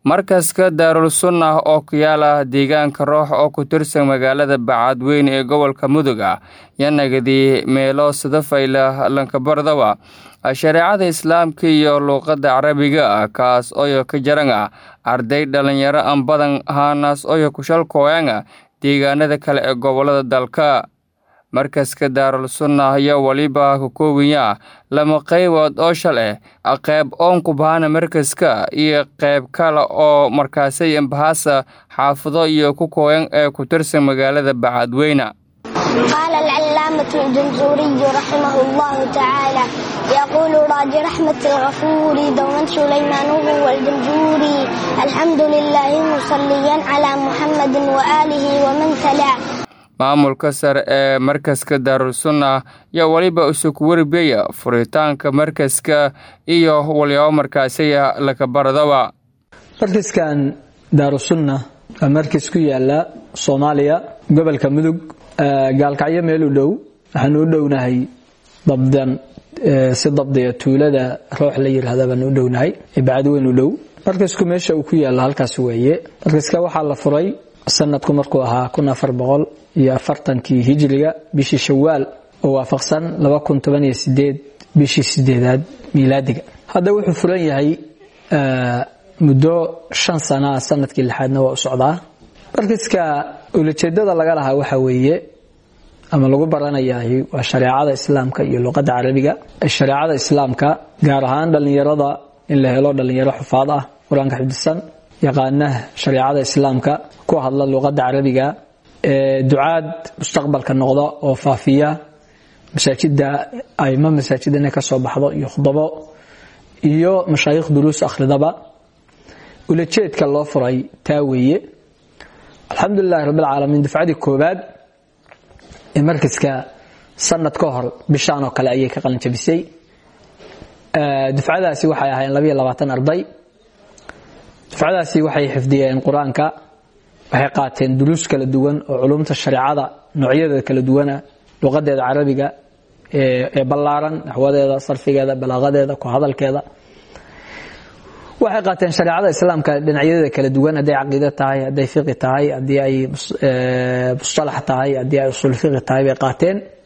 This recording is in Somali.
markaska daarul sunnah oo ku yaala deegaanka roox oo ku tirsan magaalada bacadweyne ee gobolka mudug ah yanagadi meelo sadafayla lankabardaba shareecada islaamka iyo luuqadda carabiga ah kaas oyo ka jaran ah arday dhalinyaro aan badan haanaas oyo kushalkooyanga deegaanada kale ee gobolada dalka markaska daarul sunnah ayaa weliba ka koobaya lama qaybood oo shal eh qayb oon ku bahana markaska iyo qayb kale oo markaasay bahasa xaafado iyo ku kooyan ee ku tirsan magaalada bacadweyne قال العلامة الجمزوري رحمه الله تعالى يقول راج رحمة الغفور دوما سليمان هو الجمزوري الحمد لله مصليا على محمد وآله ومن تلا maamulka sare ee markaska daarul sunnah yaa weliba isugu warbeya furitaanka markaska iyo walyaabo markaasaya lakabaradaba markaskan daarusunna waa markas ku yaala soomaaliya gobolka mudug gaalkacyo meel u dhow waxaanu u dhownahay dabdan si dabdiya tuulada roox la yirahda baanu u dhownahay ee bacadweyn u dhow markasku meesha uu ku yaala halkaas weeye markaska waxaa la furay sanadku markuu ahaa kun afar boqol iyo afartankii hijriga bishii shawaal oo waafaqsan laba kun toban iyo sideed bishii sideedaad miilaadiga hadda wuxuu furan yahay muddo shan sanaa sanadkii lixaadna waa u socdaa markaska ulajeedada laga lahaa waxa weeye ama lagu baranayahay waa shareecada islaamka iyo luqadda carabiga shareecada islaamka gaar ahaan dhallinyarada in la helo dhallinyaro xufaad ah qur-aanka xifdisan yaqaana shareecada islaamka ku hadla luqadda carabiga ducaad mustaqbalka noqda oo faafiya masaajida aimo masaajid inay kasoo baxdo iyo khudabo iyo mashaayikh duruus akhridaba ulajeedka loo furay taa weeye alxamdulilahi rabbilcaalamiin dufcadii koobaad ee markaska sanad ka hor bishaan oo kale ayay ka qalinjabisay dufcadaasi waxay ahaayeen labayo labaatan arday dufcadaasi waxay xifdiyeen qur-aanka waxay qaateen duruus kala duwan oo culumta shareecada noocyadeeda kala duwana luqadeeda carabiga ee ballaaran naxwadeeda sarfigeeda balaaqadeeda ku hadalkeeda waxay qaateen shareecada islaamka dhinacyadeeda kala duwan hadday caqiide tahay hadday fiqi tahay haddii ay mustalax tahay haddii ay usul fiqi tahay bay qaateen